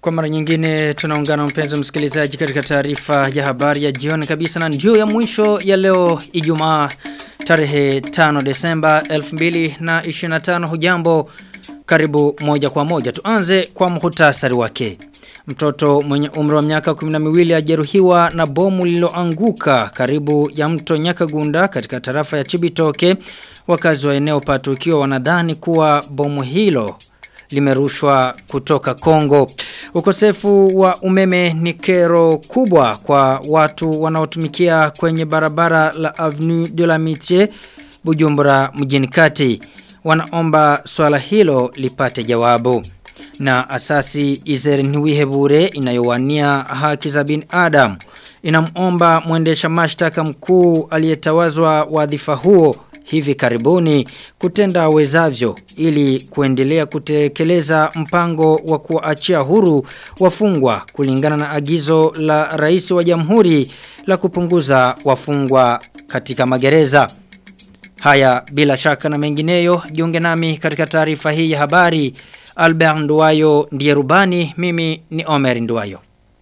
Kwa mara nyingine tunaungana mpenzi msikilizaji katika taarifa ya habari ya jioni kabisa na ndio ya mwisho ya leo Ijumaa tarehe 5 Desemba 2025 hujambo karibu moja kwa moja tuanze kwa muhtasari wake. Mtoto mwenye umri wa miaka 12 ajeruhiwa na bomu lililoanguka karibu ya mto Nyakagunda katika tarafa ya Chibitoke. Wakazi wa eneo patukio wanadhani kuwa bomu hilo limerushwa kutoka Kongo. Ukosefu wa umeme ni kero kubwa kwa watu wanaotumikia kwenye barabara la Avenue de la Mitié Bujumbura mjini kati. Wanaomba swala hilo lipate jawabu. Na asasi Izeri Niwihebure inayowania haki za binadamu inamomba mwendesha mashtaka mkuu aliyetawazwa wadhifa huo hivi karibuni kutenda wezavyo ili kuendelea kutekeleza mpango wa kuachia huru wafungwa kulingana na agizo la rais wa jamhuri la kupunguza wafungwa katika magereza. Haya bila shaka na mengineyo jiunge nami katika taarifa hii ya habari Albert Nduwayo ndiye rubani mimi ni Omer Nduwayo.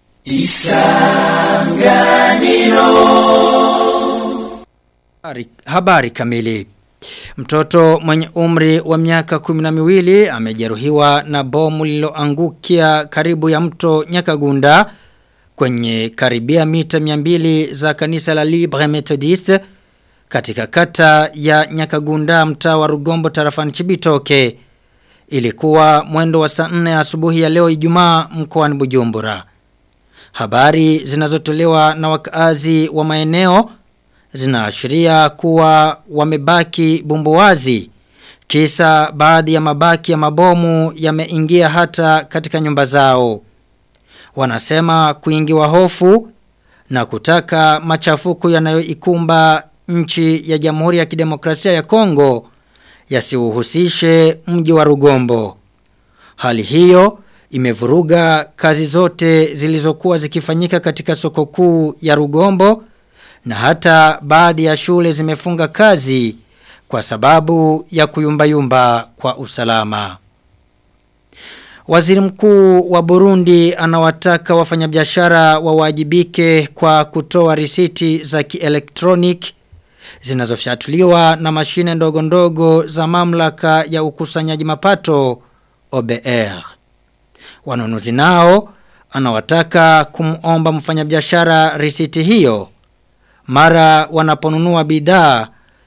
Isanganiro habari, habari kamili. Mtoto mwenye umri wa miaka 12 amejeruhiwa na bomu lililoangukia karibu ya mto Nyakagunda kwenye karibia mita 200 za kanisa la Libre Methodiste katika kata ya Nyakagunda mtaa wa Rugombo tarafani Chibitoke. Ilikuwa mwendo wa saa 4 asubuhi ya leo Ijumaa mkoani Bujumbura. Habari zinazotolewa na wakaazi wa maeneo zinaashiria kuwa wamebaki bumbuwazi kisa baadhi ya mabaki ya mabomu yameingia hata katika nyumba zao. Wanasema kuingiwa hofu na kutaka machafuko yanayoikumba nchi ya Jamhuri ya Kidemokrasia ya Kongo yasiuhusishe mji wa Rugombo. Hali hiyo imevuruga kazi zote zilizokuwa zikifanyika katika soko kuu ya Rugombo na hata baadhi ya shule zimefunga kazi kwa sababu ya kuyumbayumba kwa usalama. Waziri mkuu wa Burundi anawataka wafanyabiashara wawajibike kwa kutoa risiti za kielektroniki zinazofyatuliwa na mashine ndogo ndogo za mamlaka ya ukusanyaji mapato OBR. Wanunuzi nao anawataka kumomba mfanyabiashara risiti hiyo mara wanaponunua bidhaa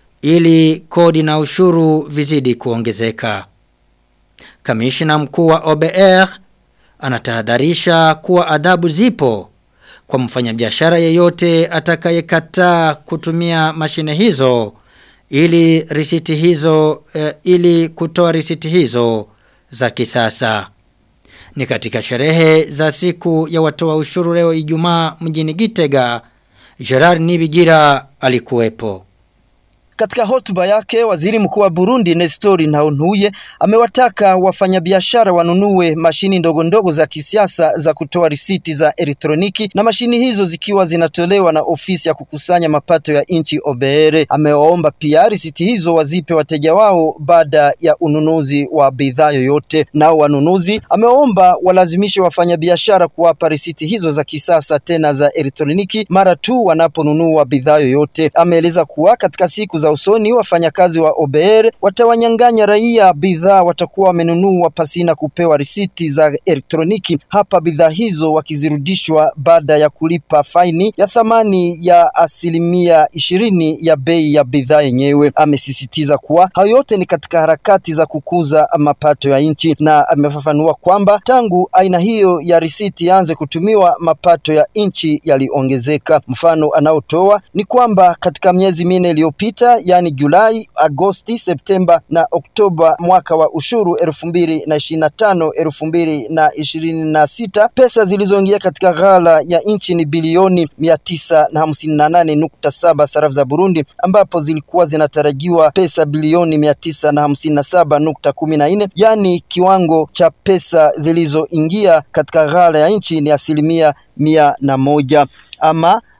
ili kodi na ushuru vizidi kuongezeka. Kamishina mkuu wa OBR anatahadharisha kuwa adhabu zipo kwa mfanyabiashara yeyote atakayekataa kutumia mashine hizo ili risiti hizo eh, ili kutoa risiti hizo za kisasa. Ni katika sherehe za siku ya watoa ushuru leo Ijumaa mjini Gitega Gerard Nibigira alikuwepo. Katika hotuba yake waziri mkuu wa Burundi Nestor Ntahontuye amewataka wafanyabiashara wanunue mashini ndogo ndogo za kisiasa za kutoa risiti za elektroniki na mashini hizo zikiwa zinatolewa na ofisi ya kukusanya mapato ya nchi OBR. Amewaomba pia risiti hizo wazipe wateja wao baada ya ununuzi wa bidhaa yoyote. Nao wanunuzi amewaomba walazimishe wafanyabiashara kuwapa risiti hizo za kisasa tena za elektroniki mara tu wanaponunua bidhaa yoyote. Ameeleza kuwa katika siku za usoni wafanyakazi wa OBR watawanyang'anya raia bidhaa watakuwa wamenunua pasina kupewa risiti za elektroniki. Hapa bidhaa hizo wakizirudishwa baada ya kulipa faini ya thamani ya asilimia ishirini ya bei ya bidhaa yenyewe. Amesisitiza kuwa hayo yote ni katika harakati za kukuza mapato ya nchi, na amefafanua kwamba tangu aina hiyo ya risiti yaanze kutumiwa mapato ya nchi yaliongezeka. Mfano anaotoa ni kwamba katika miezi minne iliyopita yani Julai, Agosti, Septemba na Oktoba mwaka wa ushuru elfu mbili na ishirini na tano elfu mbili na ishirini na sita pesa zilizoingia katika ghala ya nchi ni bilioni mia tisa na hamsini na nane nukta saba sarafu za Burundi ambapo zilikuwa zinatarajiwa pesa bilioni mia tisa na hamsini na saba nukta kumi na nne yani kiwango cha pesa zilizoingia katika ghala ya nchi ni asilimia mia na moja ama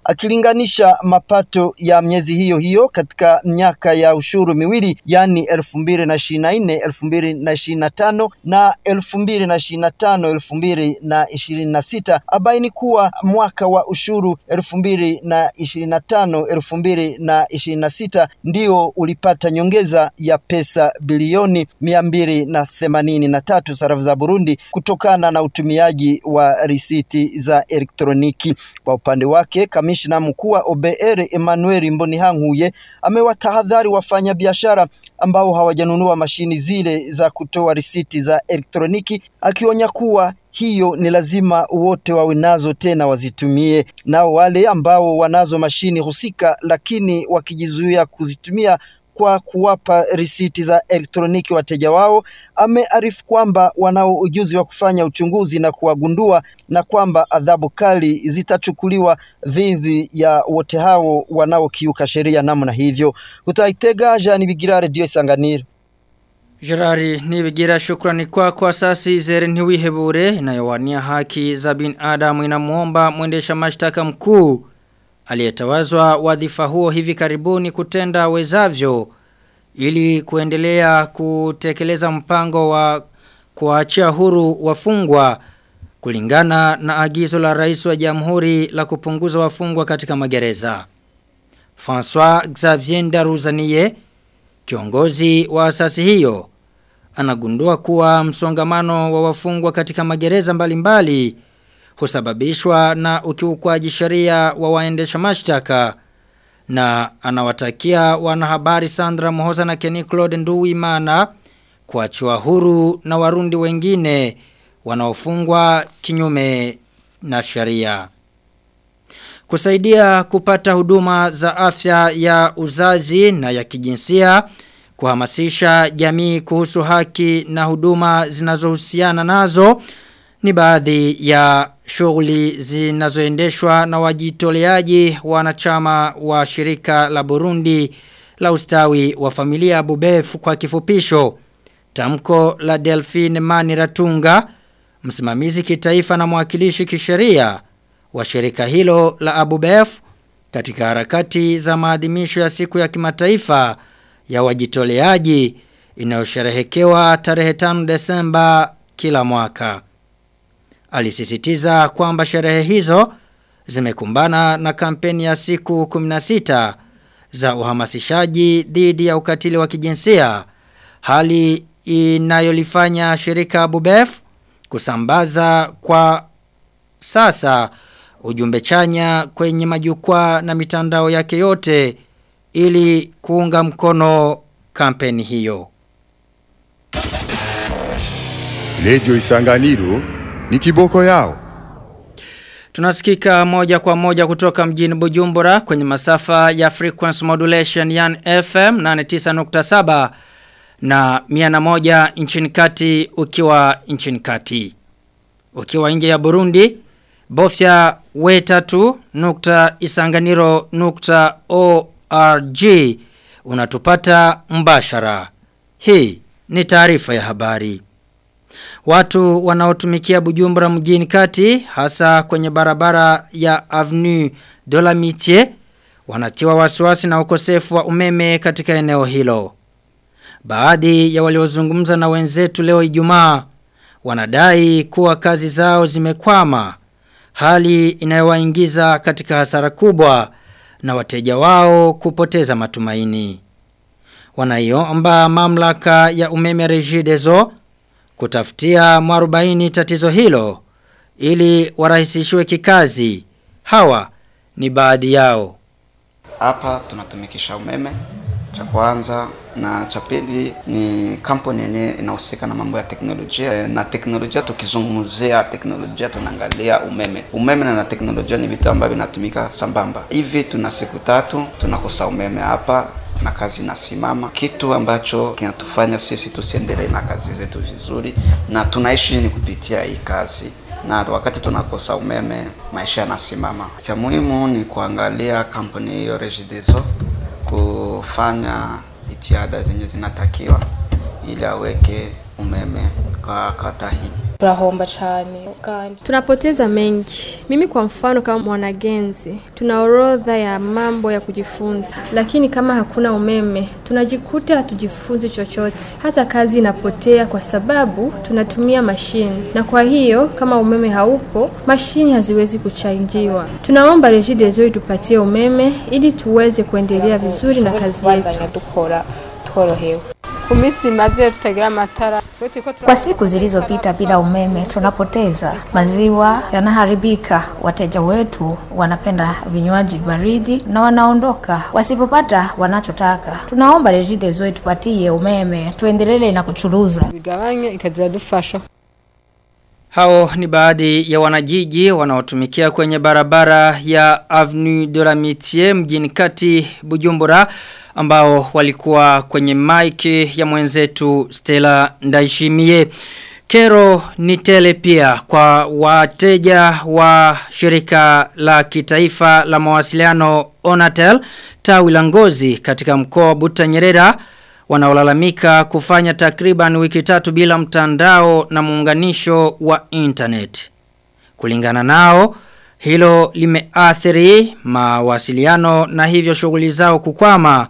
akilinganisha mapato ya miezi hiyo hiyo katika miaka ya ushuru miwili yani elfu mbili na ishirini na nne elfu mbili na ishirini na tano na elfu mbili na ishirini na tano elfu mbili na ishirini na sita abaini kuwa mwaka wa ushuru elfu mbili na ishirini na tano elfu mbili na ishirini na sita ndio ulipata nyongeza ya pesa bilioni mia mbili na themanini na tatu sarafu za Burundi kutokana na utumiaji wa risiti za elektroniki. Kwa upande wake, kamishna mkuu wa OBR Emmanuel Mbonihankuye amewatahadhari wafanyabiashara ambao hawajanunua mashini zile za kutoa risiti za elektroniki, akionya kuwa hiyo ni lazima wote wawe nazo tena wazitumie. Nao wale ambao wanazo mashini husika lakini wakijizuia kuzitumia kwa kuwapa risiti za elektroniki wateja wao, amearifu kwamba wanao ujuzi wa kufanya uchunguzi na kuwagundua na kwamba adhabu kali zitachukuliwa dhidi ya wote hao wanaokiuka sheria namna hivyo. Utaitega Jean Bigira Radio Isanganiro. Gerari nibigira shukrani kwa kwa asasi zere ntiwihebure inayowania haki za binadamu inamuomba mwendesha mashtaka mkuu aliyetawazwa wadhifa huo hivi karibuni kutenda wezavyo ili kuendelea kutekeleza mpango wa kuachia huru wafungwa kulingana na agizo la rais wa jamhuri la kupunguza wafungwa katika magereza. François Xavier Ndaruzaniye kiongozi wa asasi hiyo anagundua kuwa msongamano wa wafungwa katika magereza mbalimbali mbali, husababishwa na ukiukwaji sheria wa waendesha mashtaka na anawatakia wanahabari Sandra Mohoza na Kenny Claude Nduwimana kuachiwa huru na warundi wengine wanaofungwa kinyume na sheria. Kusaidia kupata huduma za afya ya uzazi na ya kijinsia kuhamasisha jamii kuhusu haki na huduma zinazohusiana nazo ni baadhi ya shughuli zinazoendeshwa na wajitoleaji wanachama wa shirika la Burundi la ustawi wa familia Bubef kwa kifupisho. Tamko la Delphine Maniratunga, msimamizi kitaifa na mwakilishi kisheria wa shirika hilo la Abubef katika harakati za maadhimisho ya siku ya kimataifa ya wajitoleaji inayosherehekewa tarehe 5 Desemba kila mwaka. Alisisitiza kwamba sherehe hizo zimekumbana na kampeni ya siku 16 za uhamasishaji dhidi ya ukatili wa kijinsia, hali inayolifanya shirika Bubef kusambaza kwa sasa ujumbe chanya kwenye majukwaa na mitandao yake yote ili kuunga mkono kampeni hiyo. Radio Isanganiro ni kiboko yao. Tunasikika moja kwa moja kutoka mjini Bujumbura kwenye masafa ya frequency modulation yan FM 89.7 na 101 nchini kati ukiwa nchini kati. Ukiwa nje ya Burundi, bofya we3 nukta isanganiro nukta org unatupata mbashara. Hii ni taarifa ya habari. Watu wanaotumikia Bujumbura mjini kati hasa kwenye barabara ya Avenue de la Mitié wanatiwa wasiwasi na ukosefu wa umeme katika eneo hilo. Baadhi ya waliozungumza na wenzetu leo Ijumaa wanadai kuwa kazi zao zimekwama, hali inayowaingiza katika hasara kubwa na wateja wao kupoteza matumaini. Wanaiomba mamlaka ya umeme Regideso kutafutia mwarubaini tatizo hilo ili warahisishiwe kikazi. Hawa ni baadhi yao. Hapa tunatumikisha umeme cha kwanza na cha pili ni kampuni yenye inahusika na mambo ya teknolojia na teknolojia tukizungumzia teknolojia tunaangalia umeme umeme na teknolojia ni vitu ambavyo vinatumika sambamba hivi tuna siku tatu tunakosa umeme hapa na kazi inasimama kitu ambacho kinatufanya sisi tusiendelee na kazi zetu vizuri na tunaishi ni kupitia hii kazi na wakati tunakosa umeme maisha yanasimama cha muhimu ni kuangalia kampuni hiyo Regideso kufanya jitihada zenye zinatakiwa ili aweke umeme kwa kata hii. turahomba cyane kandi Tunapoteza mengi. Mimi kwa mfano kama mwanagenzi, tuna orodha ya mambo ya kujifunza, lakini kama hakuna umeme, tunajikuta hatujifunzi chochote. Hata kazi inapotea kwa sababu tunatumia mashine, na kwa hiyo kama umeme haupo, mashine haziwezi kuchanjiwa. Tunaomba Regideso itupatie umeme ili tuweze kuendelea vizuri na kazi yetu. kubandanya dukora tworohewe kumisi maze tutagira amatara Twe turiko tura- Kwa siku zilizopita bila umeme tunapoteza, maziwa yanaharibika, wateja wetu wanapenda vinywaji baridi na wanaondoka wasipopata wanachotaka. Tunaomba Regideso itupatie umeme tuendelee na kuchuruza. bigabanye ikazira dufasha Hao ni baadhi ya wanajiji wanaotumikia kwenye barabara ya Avenue de la Mitié mjini kati Bujumbura ambao walikuwa kwenye mic ya mwenzetu Stella Ndaishimie. Kero ni tele pia kwa wateja wa shirika la kitaifa la mawasiliano Onatel tawi la ngozi katika mkoa wa Butanyerera wanaolalamika kufanya takriban wiki tatu bila mtandao na muunganisho wa internet. Kulingana nao, hilo limeathiri mawasiliano na hivyo shughuli zao kukwama,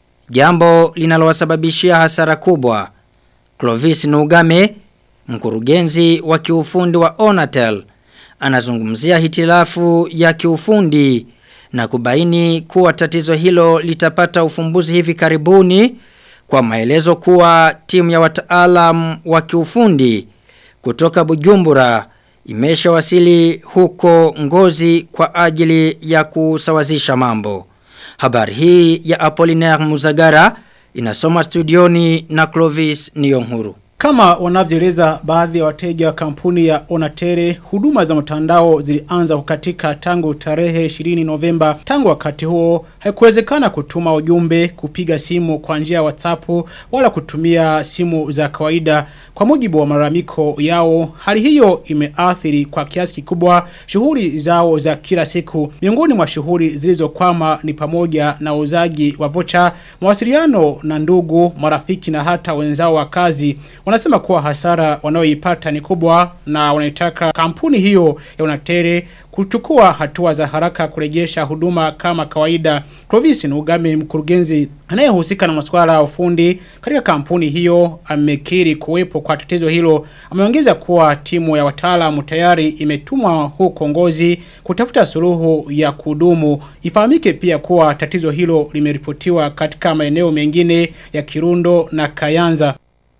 jambo linalowasababishia hasara kubwa. Clovis Nugame, mkurugenzi wa kiufundi wa Onatel, anazungumzia hitilafu ya kiufundi na kubaini kuwa tatizo hilo litapata ufumbuzi hivi karibuni kwa maelezo kuwa timu ya wataalam wa kiufundi kutoka Bujumbura imeshawasili huko Ngozi kwa ajili ya kusawazisha mambo. Habari hii ya Apollinaire Muzagara inasoma studioni na Clovis Niyonhuru. Kama wanavyoeleza baadhi ya wateja wa kampuni ya Onatere, huduma za mtandao zilianza kukatika tangu tarehe 20 Novemba. Tangu wakati huo, haikuwezekana kutuma ujumbe, kupiga simu kwa njia ya WhatsApp wala kutumia simu za kawaida. Kwa mujibu wa malalamiko yao, hali hiyo imeathiri kwa kiasi kikubwa shughuli zao za kila siku. Miongoni mwa shughuli zilizokwama ni pamoja na uuzaji wa vocha, mawasiliano na ndugu, marafiki na hata wenzao wa kazi. Wanasema kuwa hasara wanayoipata ni kubwa na wanaitaka kampuni hiyo ya Unatere kuchukua hatua za haraka kurejesha huduma kama kawaida. Clovis Nugame mkurugenzi anayehusika na masuala ya ufundi katika kampuni hiyo amekiri kuwepo kwa tatizo hilo. Ameongeza kuwa timu ya wataalamu tayari imetumwa huko Ngozi kutafuta suluhu ya kudumu. Ifahamike pia kuwa tatizo hilo limeripotiwa katika maeneo mengine ya Kirundo na Kayanza.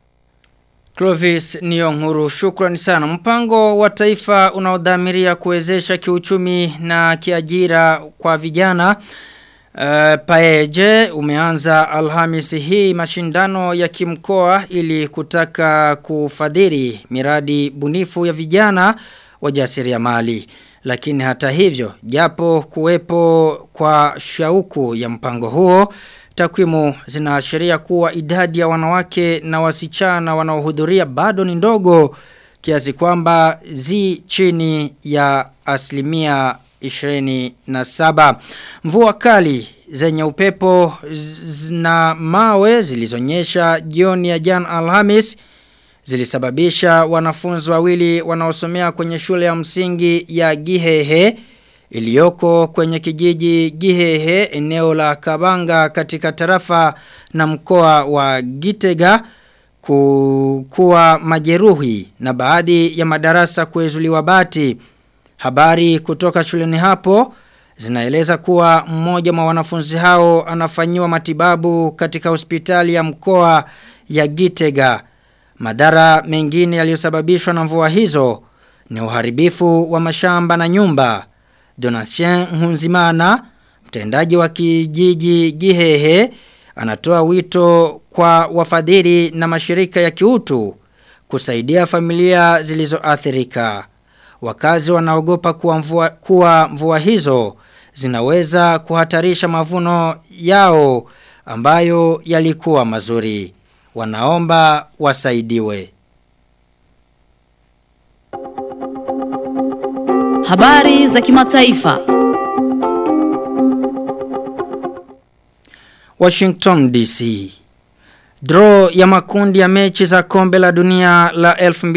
Clovis Niyonhuru shukrani sana. Mpango wa taifa unaodhamiria kuwezesha kiuchumi na kiajira kwa vijana uh, paeje umeanza alhamisi hii mashindano ya kimkoa ili kutaka kufadhili miradi bunifu ya vijana wajasiriamali. Lakini hata hivyo, japo kuwepo kwa shauku ya mpango huo, Takwimu zinaashiria kuwa idadi ya wanawake na wasichana wanaohudhuria bado ni ndogo kiasi kwamba zi chini ya asilimia 27. Mvua kali zenye upepo na mawe zilizonyesha jioni ya jana Alhamis zilisababisha wanafunzi wawili wanaosomea kwenye shule ya msingi ya Gihehe iliyoko kwenye kijiji Gihehe eneo la Kabanga katika tarafa na mkoa wa Gitega kuwa majeruhi na baadhi ya madarasa kuezuliwa bati. Habari kutoka shuleni hapo zinaeleza kuwa mmoja wa wanafunzi hao anafanyiwa matibabu katika hospitali ya mkoa ya Gitega. Madara mengine yaliyosababishwa na mvua hizo ni uharibifu wa mashamba na nyumba. Donatien Hunzimana, mtendaji wa kijiji Gihehe, anatoa wito kwa wafadhili na mashirika ya kiutu kusaidia familia zilizoathirika. Wakazi wanaogopa kuwa mvua, kuwa mvua hizo zinaweza kuhatarisha mavuno yao ambayo yalikuwa mazuri. Wanaomba wasaidiwe. Habari za kimataifa. Washington DC. Draw ya makundi ya mechi za kombe la dunia la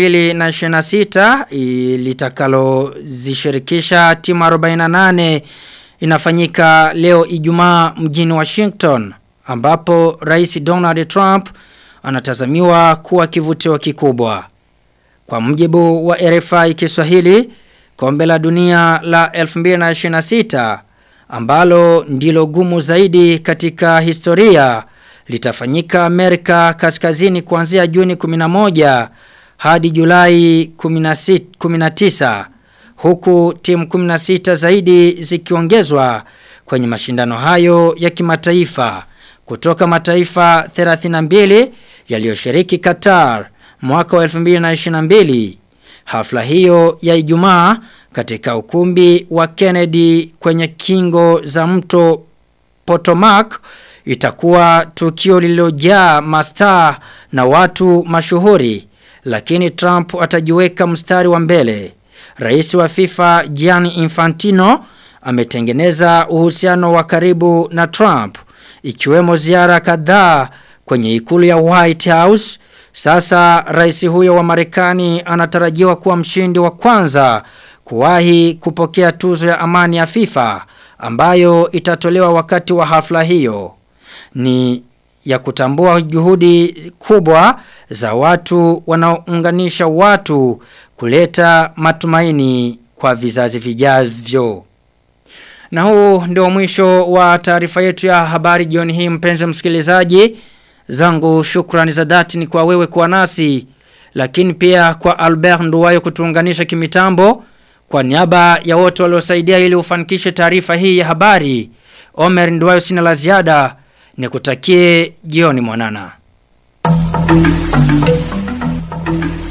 2026 litakalo zishirikisha timu 48 inafanyika leo Ijumaa mjini Washington ambapo Rais Donald Trump anatazamiwa kuwa kivutio kikubwa. Kwa mjibu wa RFI Kiswahili, kombe la dunia la 2026 ambalo ndilo gumu zaidi katika historia litafanyika Amerika Kaskazini kuanzia Juni 11 hadi Julai 16, 19 huku timu 16 zaidi zikiongezwa kwenye mashindano hayo ya kimataifa kutoka mataifa 32 yaliyoshiriki Qatar mwaka wa 2022 hafla hiyo ya Ijumaa katika ukumbi wa Kennedy kwenye kingo za mto Potomac itakuwa tukio lililojaa mastaa na watu mashuhuri lakini Trump atajiweka mstari wa mbele. Rais wa FIFA Gianni Infantino ametengeneza uhusiano wa karibu na Trump ikiwemo ziara kadhaa kwenye ikulu ya White House. Sasa rais huyo wa Marekani anatarajiwa kuwa mshindi wa kwanza kuwahi kupokea tuzo ya amani ya FIFA ambayo itatolewa wakati wa hafla hiyo. Ni ya kutambua juhudi kubwa za watu wanaounganisha watu kuleta matumaini kwa vizazi vijavyo. Na huu ndio mwisho wa taarifa yetu ya habari jioni hii mpenzi msikilizaji. Zangu shukrani za dhati ni kwa wewe kuwa nasi. Lakini pia kwa Albert Nduwayo kutuunganisha kimitambo. Kwa niaba ya wote waliosaidia ili ufanikishe taarifa hii ya habari. Omer Nduwayo sina la ziada. Nikutakie jioni mwanana.